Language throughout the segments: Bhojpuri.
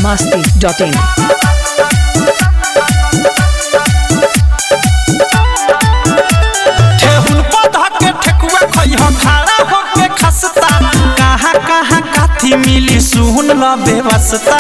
masti.in. ठेहुन पौधा के ठेकुआ खइह खड़ा होके खसता कहाँ कहाँ काथी मिली सुन ल बेवस्ता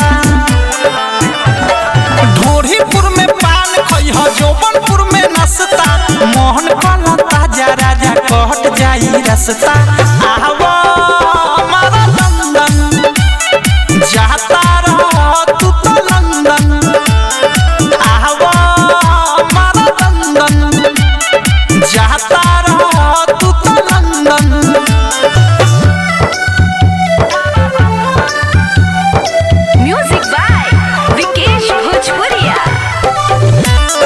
ढोरीपुर में पान खइह जोबनपुर में नसता मोहन कला ताजा राजा कहट जाई रसता आवा हमारा लंदन जाता रह तू तो लंदन आवा हमारा लंदन जाता रह तू तो London Music by Vikesh Bhojpuria.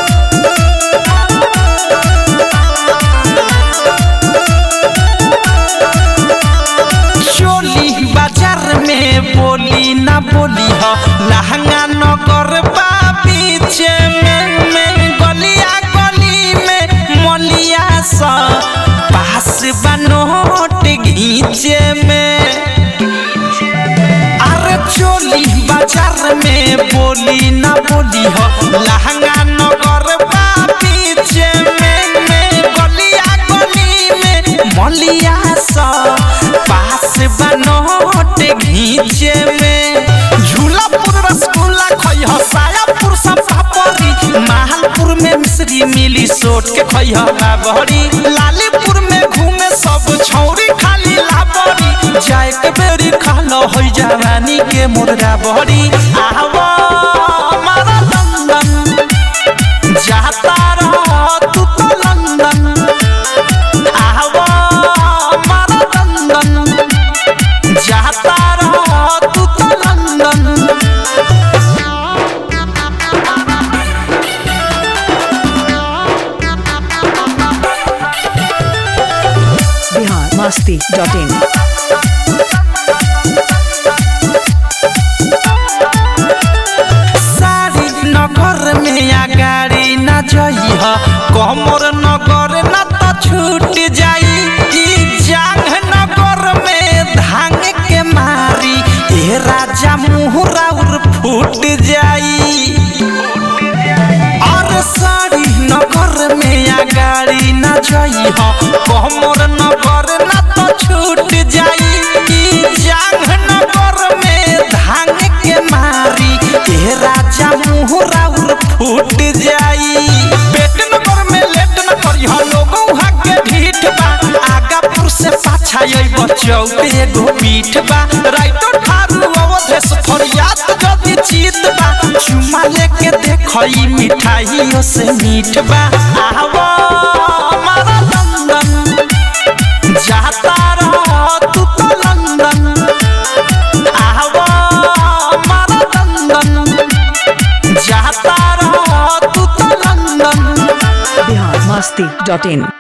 चोली बाजार में बोली ना बोली हो लहंगा नगर बा पीछे में में गलिया गली में मलिया सा पास बनोट घीचे में अरे चोली बाजार में बोली ना बोली हो लहंगा नगर बा पीछे में में गलिया गली में मलिया सा पास बनोट घीचे में झूलापुर रसगुल्ला खइह सायापुर सब पापड़ी माहलपुर में मिश्री मिली सोट के खइह बाबरी लालीपुर में घूमे सब छौरी खाली लाबरी जाए के बेरी खालो होई जवानी के मुर्गा बहरी आवा हमारा लंदन जाता रह तू तो लंदन आवा हमारा लंदन जाता रह तू तो लंदन Bihar masti.in. सारी नगर में आ गाड़ी न जइह कमर नगर न त छूट जाई ई जांग नगर में धांग के मारी ए राजा मुहरा उर फूट जाई और सारी नगर में आ गाड़ी न जइह कमर नगर न त छूट जाई ई जांग नगर में धांग के मारी ए राजा मुहरा उर फूट जाई पेट नगर में लेट न करिह लोगों के ढीठ बा आगापुर से पाछा अइब चौक एगो पीठ बा राइटो ठारू अवधेश फरियाद जदी चीत बा चुमा लेके देखई मिठाइयों से मीठ बा आवा हमारा लंदन जाता रह तू तो लंदन आवा हमारा लंदन जाता रह तू तो लंदन Bihar masti.in.